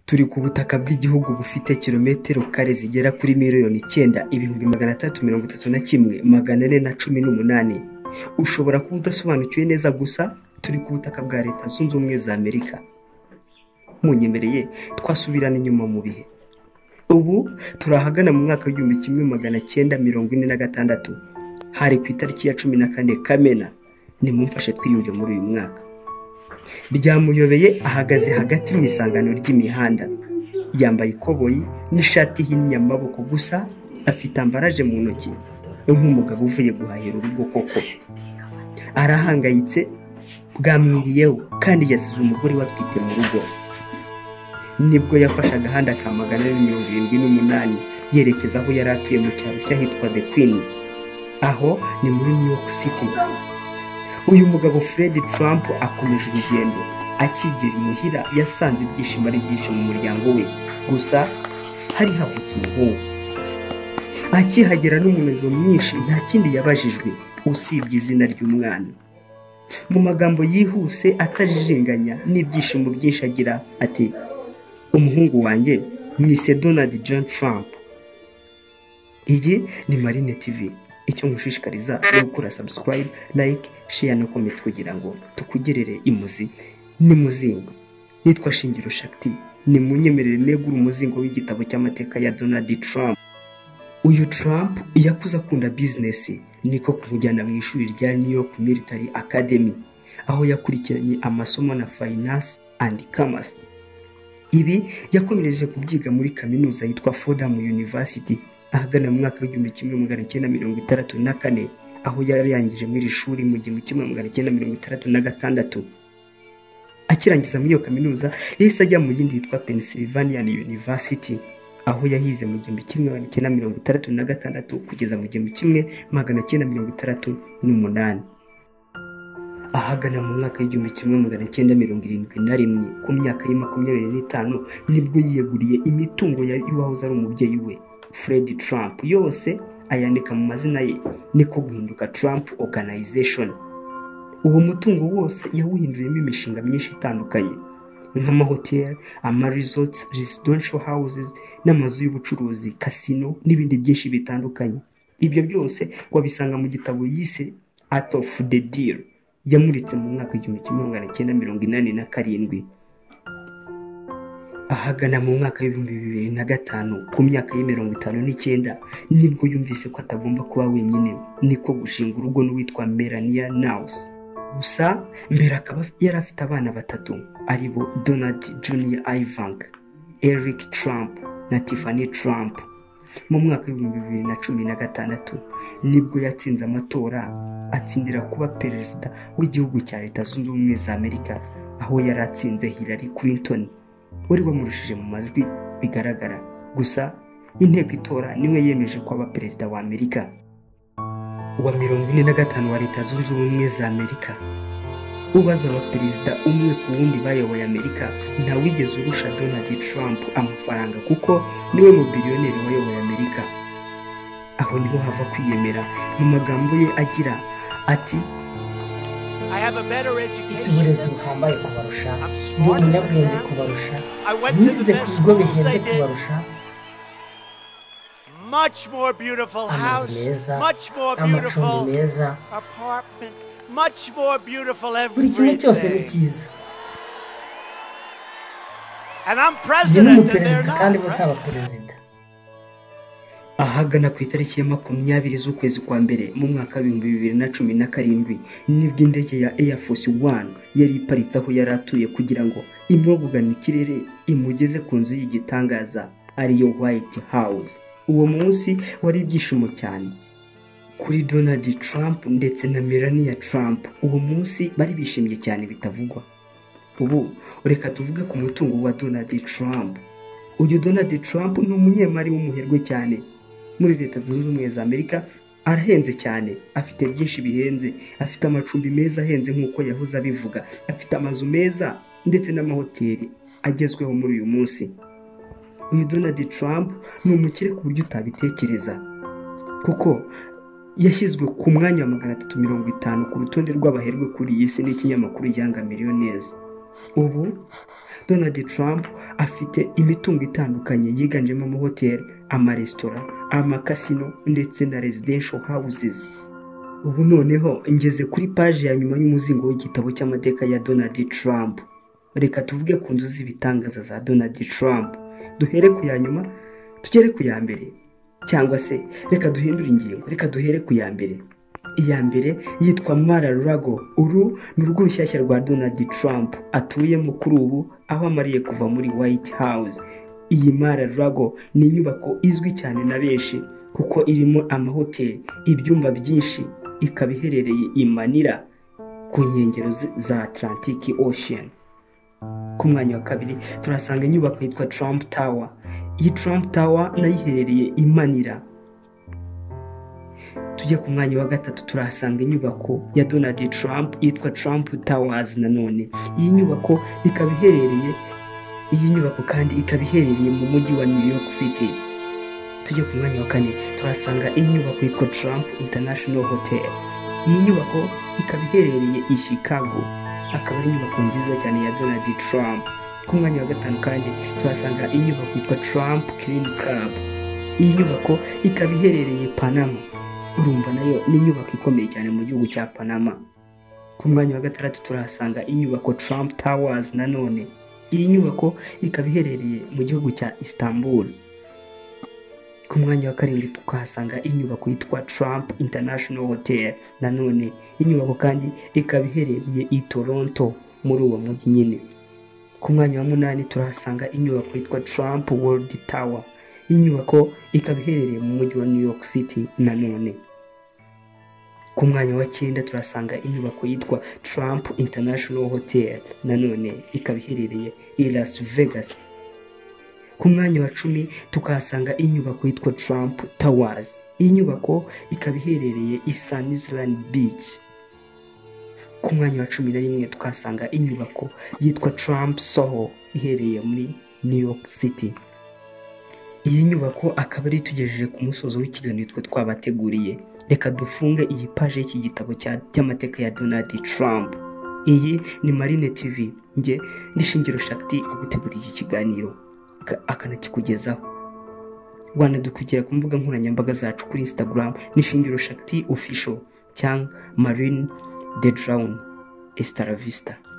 Turi ku butaka bw'igihugu bufite kilometero kare zigera kuri miliyoni icyenda ibihumbi magana atatu mirongo itatu na kimwe magana ane na cumi n'umunani. Ushobora kuba udasobanukiwe neza gusa turi ku butaka bwa Leta Zunze Ubumwe za Amerika. Munyemereye twasubirana inyuma mu bihe. Ubu turi ahagana mu mwaka w'igihumbi kimwe magana cyenda mirongo ine na gatandatu. Hari ku itariki ya cumi na kane Kamena. Nimumfashe twiyumve muri uyu mwaka. Byamuyobeye ahagaze hagati mu isangano ry'imihanda. Yambaye ikoboyi n'ishati ihinnye amaboko gusa afite ambaraje mu ntoki nk'umugabo uvuye guhahira urugo koko. Arahangayitse bwamwiriyeho kandi yasize umugore we atwite mu rugo. Nibwo yafashe agahanda ka magana ane mirongo irindwi n'umunani yerekeza aho yari atuye mu cyaro cy'ahitwa The Queens. Aho ni muri New York City. Uyu mugabo Fred Trump akomeje urugendo akigera imuhira yasanze ibyishimo ari byinshi mu muryango we gusa hari havutse umuhungu akihagera n'umunaniro mwinshi nta kindi yabajijwe usibye izina ry'umwana mu magambo yihuse atajijinganya n'ibyishimo byinshi agira ati umuhungu wanjye mwise Donald John Trump iyi ni Marine TV icyo nkushishikariza ni gukora subscribe like share no comment kugira ngo tukugerere imuzi n'umuzingo nitwa shingiro shakti ni munyemerere negura umuzingo w'igitabo cy'amateka ya Donald Trump uyu Trump yakuze akunda business niko kumujyana mu ishuri rya New York Military Academy aho yakurikiranye amasomo na finance and commerce ibi yakomereje kubyiga muri kaminuza yitwa Fordham University ahagana mu mwaka w'igihumbi kimwe magana cyenda mirongo itandatu na kane aho yari yarangije muri iri shuri mu gihumbi kimwe magana cyenda mirongo itandatu na gatandatu akirangiza muri iyo kaminuza yahise ajya mu yindi yitwa Pennsylvania University aho yahize mu gihumbi kimwe magana cyenda mirongo itandatu na gatandatu kugeza mu gihumbi kimwe magana cyenda mirongo itandatu n'umunani ahagana mu mwaka w'igihumbi kimwe magana cyenda mirongo irindwi na rimwe ku myaka ye makumyabiri n'itanu nibwo yiyeguriye imitungo y'uwahoze ari umubyeyi we Fred Trump yose ayandika mu mazina ye niko guhinduka Trump Organization uwo mutungo wose yawuhinduriyemo imishinga myinshi itandukanye nk'amahoteli amaresort residential houses n'amazu y'ubucuruzi casino n'ibindi byinshi bitandukanye ibyo byose wabisanga mu gitabo yise Art of the Deal yamuritse mu mwaka w'igihumbi kimwe magana cyenda mirongo inani na karindwi ahagana mu mwaka w'ibihumbi bibiri na gatanu ku myaka ye mirongo itanu n'icyenda nibwo yumvise ko atagomba kuba wenyine niko gushinga urugo n'uwitwa Melania Naus gusa mbere akaba yari afite abana batatu ari bo Donald Junior Ivanka Eric Trump na Tiffany Trump mu mwaka w'ibihumbi bibiri na cumi na gatandatu nibwo yatsinze amatora atsindira kuba perezida w'igihugu cya leta zunze ubumwe za amerika aho yari atsinze Hillary Clinton wari wamurushije mu majwi bigaragara gusa inteko itora niwe yemeje ko aba perezida wa amerika wa mirongo ine na gatanu wa leta zunze ubumwe za amerika ubaza abaperezida umwe ku wundi bayoboye amerika ntawigeze urusha donald trump amafaranga kuko niwe mubiliyoneri wayoboye amerika aho niho hava kwiyemera mu magambo ye agira ati mfite uburezi buhambaye kubarusha ndi umunyabwenge kubarusha nize ku bigo bihenze kubarusha amazu meza amacumbi meza buri kimwe cyose ni cyiza ndi n'umuperezida kandi bose abaperezida ahagana ku itariki ya makumyabiri z'ukwezi kwa mbere mu mwaka w'ibihumbi bibiri na cumi na karindwi nibwo indege ya Air Force One yari iparitse aho yari atuye kugira ngo imwe kugana ikirere imugeze ku nzu y'igitangaza ariyo White House uwo munsi wari ibyishimo cyane kuri Donald Trump ndetse na Melania Trump uwo munsi bari bishimye cyane bitavugwa ubu reka tuvuge ku mutungo wa Donald Trump uyu Donald Trump ni umunyemari w'umuherwe cyane muri leta zunze ubumwe za amerika arahenze cyane afite byinshi bihenze afite amacumbi meza ahenze nk'uko yahoze abivuga afite amazu meza ndetse n'amahoteli agezweho muri uyu munsi uyu donald trump ni umukire ku buryo utabitekereza kuko yashyizwe ku mwanya wa magana atatu mirongo itanu ku rutonde rw'abaherwe kuri iyi si n'ikinyamakuru yanga miliyonezi ubu donald trump afite imitungo itandukanye yiganjemo amahoteli amaresitora amakasino ndetse na residential houses ubu noneho ngeze kuri paji ya nyuma y'umuzingo w'igitabo cy'amateka ya donald trump reka tuvuge ku nzu z'ibitangaza za donald trump duhere ku ya nyuma tugere ku ya mbere cyangwa se reka duhindure ingingo reka duhere ku ya mbere iya mbere yitwa mara rago uru ni urugo rushyashya rwa donald trump atuyemo kuri ubu aho amariye kuva muri white house iyi mara rago ni inyubako izwi cyane na benshi kuko irimo amahoteli ibyumba byinshi ikaba iherereye i manira ku nkengero za atlantic ocean ku mwanya wa kabiri turasanga inyubako yitwa trump tower iyi trump tower nayo iherereye i manira tujya ku mwanya wa gatatu turahasanga inyubako ya donald trump yitwa trump towers nanone iyi nyubako ikaba iherereye iyi nyubako kandi ikaba iherereye mu mujyi wa new york city tujya ku mwanya wa kane turasanga inyubako yitwa Trump International Hotel iyi nyubako ikaba iherereye i Chicago akaba ari inyubako nziza cyane ya Donald Trump ku mwanya wa gatanu kandi turasanga inyubako yitwa Trump Clean Club iyi nyubako ikaba iherereye Panama urumva nayo ni inyubako ikomeye cyane mu gihugu cya Panama ku mwanya wa gatandatu turahasanga inyubako Trump Towers nanone iyi nyubako ikaba iherereye mu gihugu cya Istanbul ku mwanya wa karindwi tukahasanga inyubako yitwa Trump International Hotel nanone inyubako kandi ikaba iherereye i Toronto muri uwo mujyi nyine ku mwanya wa munani turahasanga inyubako yitwa Trump World Tower iyi nyubako ikaba iherereye mu mujyi wa New York City nanone ku mwanya wa cyenda turasanga inyubako yitwa Trump International Hotel nanone ikaba iherereye i Las Vegas ku mwanya wa cumi tukahasanga inyubako yitwa Trump Towers iyi nyubako ikaba iherereye i Sunnyland Beach ku mwanya wa cumi na rimwe tukahasanga inyubako yitwa Trump Soho iherereye muri New York City iyi nyubako akaba ari tugejeje ku musozo w'ikiganiro twe twabateguriye reka dufunge iyi paje y'iki gitabo cy'amateka ya Donald Trump iyi ni Marine TV nge ndishingiro shakti gutegura iki kiganiro akanakikugezaho wanadukurikira ku mbuga nkoranyambaga zacu kuri instagram n'ishingiro shakti official cyangwa marine de drown estaravista